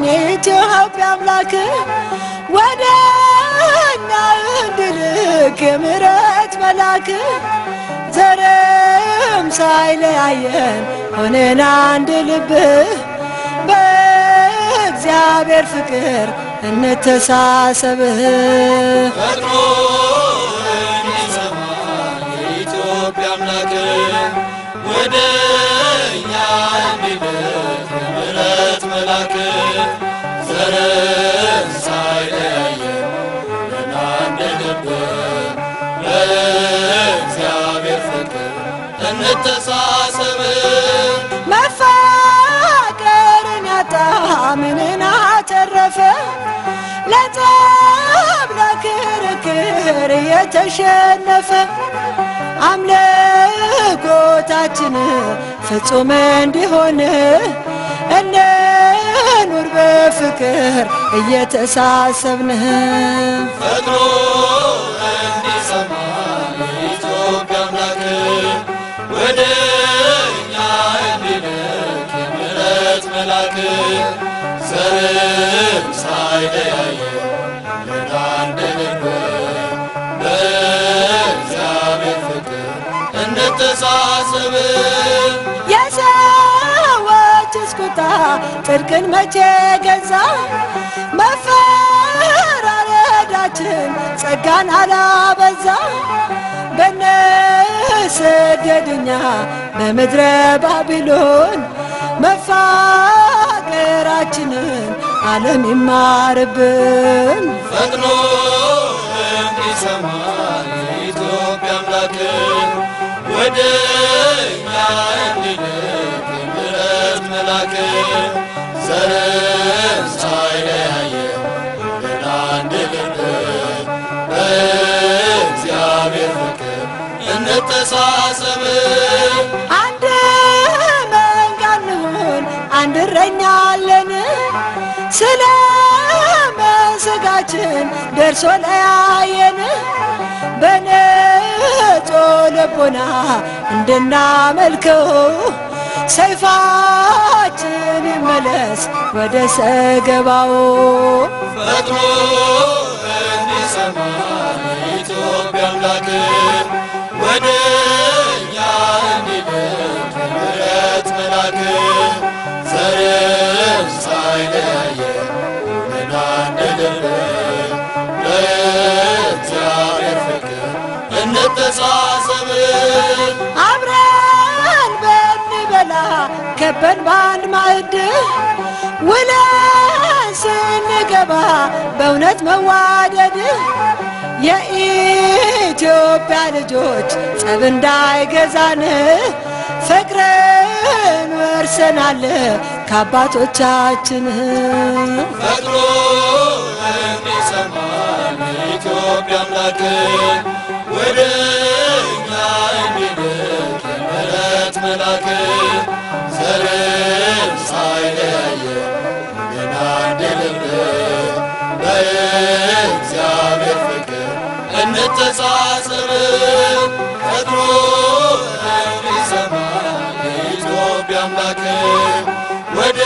የኢትዮጵያ አምላክ ወደ እኛ እንድልክ የምሕረት መልአክ ዘርም ሳይለያየን ሆነን አንድ ልብ በእግዚአብሔር ፍቅር እንተሳሰብ ፈጥኖ እንዲሰማ የኢትዮጵያ አምላክ ወደ እኛ እንዲልክ የምሕረት መልአክ ዘርን ሳይለያየን ሆነን አንድ ልብ በእግዚአብሔር ፍቅር እንተሳሰብ መፋቀርን ያጣ ምንን አተረፈ? ለጠብ ለክርክር የተሸነፈ አምልኮታችን ፍጹም እንዲሆን እንኑር በፍቅር እየተሳሰብን ፈጥኖ እንዲሰማ የኢትዮጵያ አምላክ ወደ እኛ እንዲልክ የምሕረት መልአክ ዘርም ሳይለያየን ሆነን አንድ ልብ በእግዚአብሔር ፍቅር እንተሳሰብ የሰዎችስ ቁጣ ጽድቅን መቼ ገዛ? መፈራረዳችን ጸጋን አላበዛ? በነስደድኛ በምድረ ባቢሎን መፋቀራችንን ዓለም ይማርብን። ፈጥኖ እንዲሰማ የኢትዮጵያ አምላክ ወደ እኛ እንዲልክ የምሕረት መልአክ ዘርን ሳይለያየን ሆነን አንድ ልብ በእግዚአብሔር ፍቅር እንተሳሰብ አንድ መንጋ እንሁን፣ አንድ እረኛ አለን። ስለ መስጋችን ደርሶ ለያየን በንጹህ ልቦና እንድናመልከው ሰይፋችን ይመለስ ወደ ሰገባው። ፈጥኖ እንዲሰማ የኢትዮጵያ አምላክ ወደ እኛ እንዲልክ የምሕረት መልአክ ዘርን ሳይለያየን ሆነን አንድ ልብ በእግዚአብሔር ፍቅር እንተሳሰብ አብረን በንበላ ከበን በአንድ ማዕድ ውለን ስንገባ በእውነት መዋደድ የኢትዮጵያ ልጆች ጸብ እንዳይገዛን ፍቅርን ወርሰናል ከአባቶቻችን። ፈጥኖ እንዲሰማ የኢትዮጵያ አምላክ ወደ እኛ እንዲልክ የምሕረት መልአክ ዘርን ሳይለያየን ሆነን አንድ ልብ በእግዚአብሔር ፍቅር እንተሳሰብ ፈጥኖ እንዲሰማ የኢትዮጵያ አምላክ ወደ